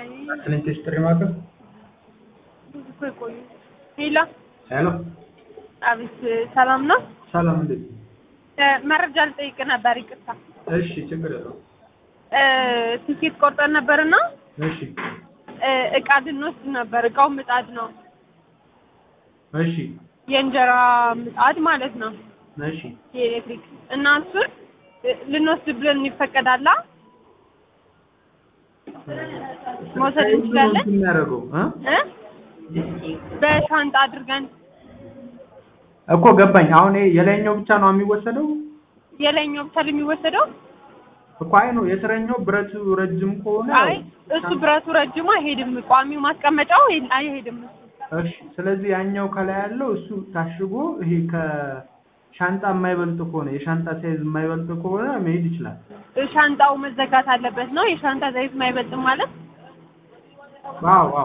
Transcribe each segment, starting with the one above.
አይ ክሊንት ጥሪ ማዕከል ብዙ እኮ የቆዩ ሄሎ ሄሎ፣ አቤት ሰላም ነው ሰላም እንዴት ነው? እ መረጃ ልጠይቅ ነበር ይቅርታ እሺ፣ ችግር የለውም። እ ቲኬት ቆርጠን ነበርና እሺ፣ እ እቃ ልንወስድ ነበር እቃው ምጣድ ነው እሺ፣ የእንጀራ ምጣድ ማለት ነው እሺ። የኤሌክትሪክ እና እሱን እ ልንወስድ ብለን ይፈቀዳላ መውሰድ እንችላለን ምንድን ነው የሚያደርገው እ? እ በሻንጣ አድርገን እኮ ገባኝ። አሁን ይሄ የላይኛው ብቻ ነው የሚወሰደው የላይኛው ብቻ የሚወሰደው እኮ አይ ነው የስረኛው ብረቱ ረጅም ከሆነ አይ እሱ ብረቱ ረጅሙ አይሄድም ቋሚው ማስቀመጫው ይ- አይሄድም እሱ እሺ። ስለዚህ ያኛው ከላይ ያለው እሱ ታሽጎ ይሄ ከሻንጣ የማይበልጥ ከሆነ የሻንጣ ሳይዝ የማይበልጥ ከሆነ መሄድ ይችላል። ሻንጣው መዘጋት አለበት ነው የሻንጣ ዘይት ማይበልጥም ማለት ዋው ዋው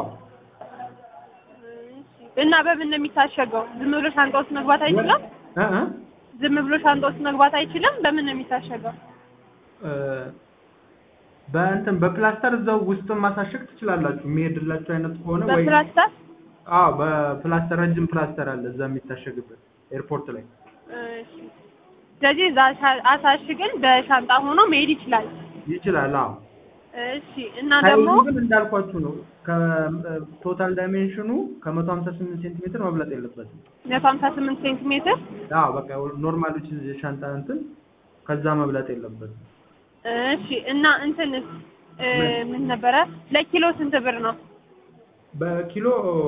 እና በምን ነው የሚታሸገው ዝም ብሎ ሻንጣ ውስጥ መግባት አይችልም እ እ ዝም ብሎ ሻንጣ ውስጥ መግባት አይችልም በምን ነው የሚታሸገው እ በእንትን በፕላስተር እዛው ውስጥ ማሳሸግ ትችላላችሁ። የሚሄድላችሁ አይነት ከሆነ ወይ በፕላስታር አዎ፣ በፕላስተር ረጅም ፕላስተር አለ እዛ የሚታሸግበት ኤርፖርት ላይ። እሺ ስለዚህ እዛ ሻ- አሳሽገን በሻንጣ ሆኖ መሄድ ይችላል ይችላል። አዎ እሺ እና ደግሞ ሳይዙ ግን እንዳልኳችሁ ነው። ከቶታል ዳይሜንሽኑ ከመቶ ሀምሳ ስምንት ሴንቲሜትር መብለጥ የለበትም። መቶ ሀምሳ ስምንት ሴንቲሜትር አዎ በቃ ኖርማሎች የሻንጣ እንትን ከዛ መብለጥ የለበትም። እሺ እና እንትንስ እ ምን ነበረ ለኪሎ ስንት ብር ነው በኪሎ